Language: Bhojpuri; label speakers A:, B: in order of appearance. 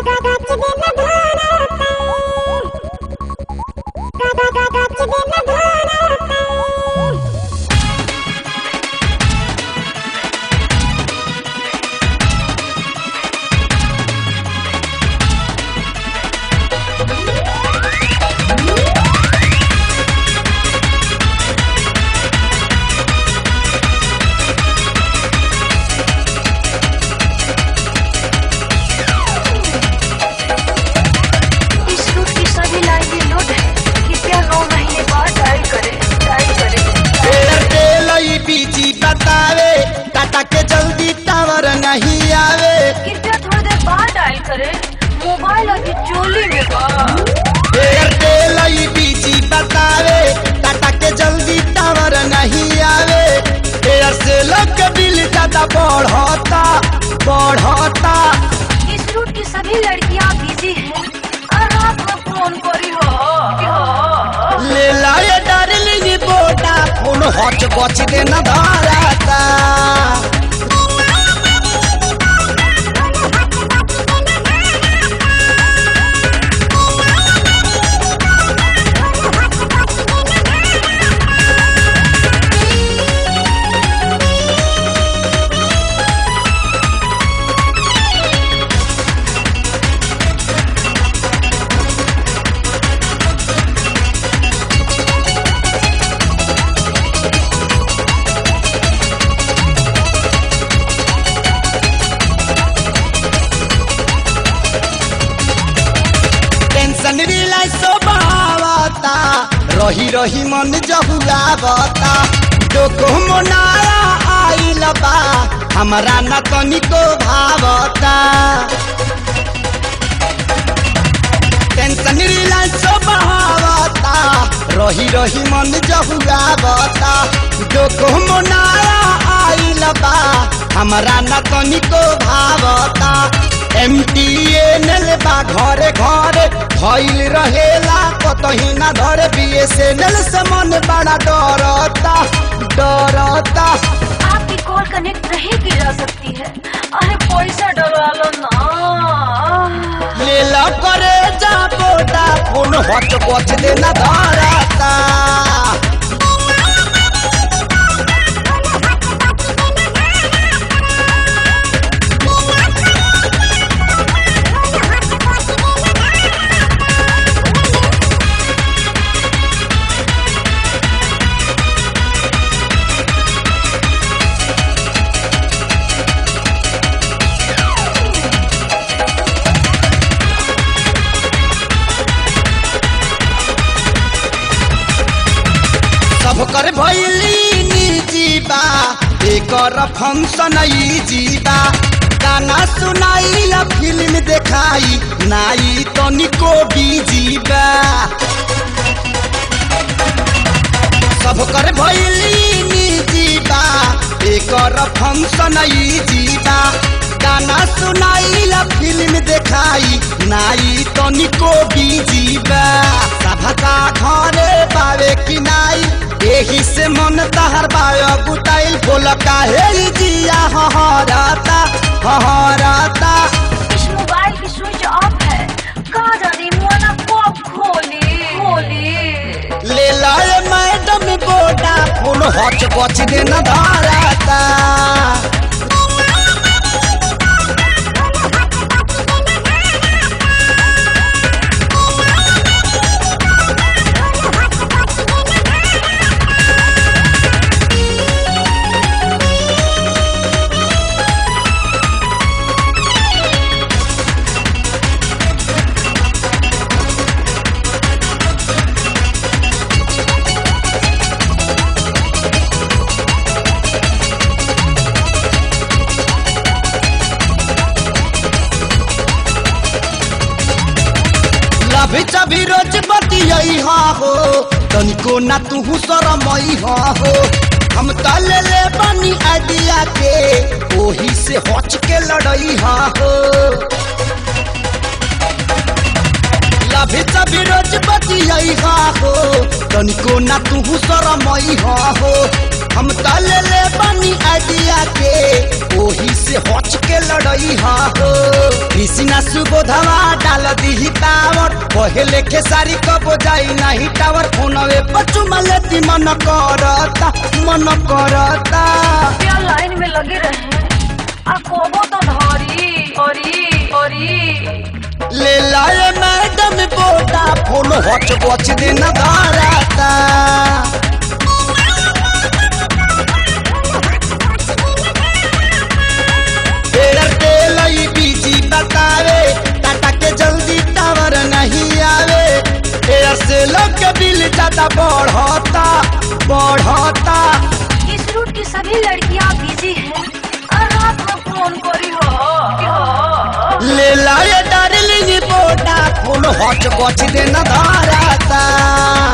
A: इस रूट की सभी लाइनें लोड है कृपया नौ महीने बाद डायल करें डायल करें
B: एयरटेल ई बीजी बतावे टाटा के जल्दी टावर नहीं आवे
A: कृपया थोड़ी देर बाद डायल करें मोबाइल अभी चोली में बा
B: एयरटेल ई बीजी बतावे टाटा के जल्दी टावर नहीं आवे एयरसेल के बिल ज्यादा बढ़ता बढ़ता
A: इस रूट की सभी लड़कियां बिजी हैं और रात में फोन करी हो कि हो
B: ले लाए डार्लिंग बोटा फोन हच बच देना धाराता टेंशन रिलाई सोबावता रही रही मन जहुआवता डोको मोनाया आइल बा हमरा न तनिको भावता टेंशन रिलाई सोबावता रही रही मन जहुआवता डोको मोनाया आइल बा हमरा न तनिको भावता एम टी एन एल बा घरे घरे भइल रहेला कतही ना धरे बी एस एन एल से मन बड़ा डरता डरता
A: आपकी कॉल कनेक्ट नहीं की जा सकती है अरे पैसा डलवा लो ना
B: ले ला करे जा बोटा फोन हट बच देना धरता सब कर भैली निजी बा एकर फंक्शन ई जीबा गाना सुनाई या फिल्म देखाई नाई तनिको बीजी बा सब कर भैली निजी बा एकर फंक्शन ई जीबा गाना सुनाई या फिल्म देखाई नाई तनिको बीजी बा सभका घरे बावे कि नाई एही से मन तहर बायो गुटाइल बोल काहे ई जिया हहराता हहराता
A: इस मोबाइल की स्विच ऑफ है कहा जानी मोना कब खोली खोली
B: ले लाए मैडम बोटा फोन हच बच देना धाराता लभी चभी रोज बतियई हा हो तनिको ना तू शरमई हा हो हम त ले ले बनी आइडिया के ओही से हच के लड़ई हा हो लभी चभी रोज बतियई हा हो तनिको ना तू शरमई हा हो हम त ले ले बनी आइडिया के ओही से हच के लड़ई हा हो कृष्णा सुबोधवा डाल दी पावर पहले के सारी कब जाई नहीं टावर फोनवे पचुमा लेती मन करता मन करता
A: क्या लाइन में लगे रहे आ कोबो तो धरी ओरी ओरी
B: ले लाए मैडम बोटा फोन हच बच दिन धराता एयरटेल ई बीजी बतावे टाटा के जल्दी टावर नहीं आवे एयरसेल के बिल ज्यादा बढ़ता बढ़ता
A: इस रूट की सभी लड़कियां बिजी हैं और रात में फोन करी हो हो।
B: ले लाए डार्लिंग बोटा फोन हच बच दिन धराता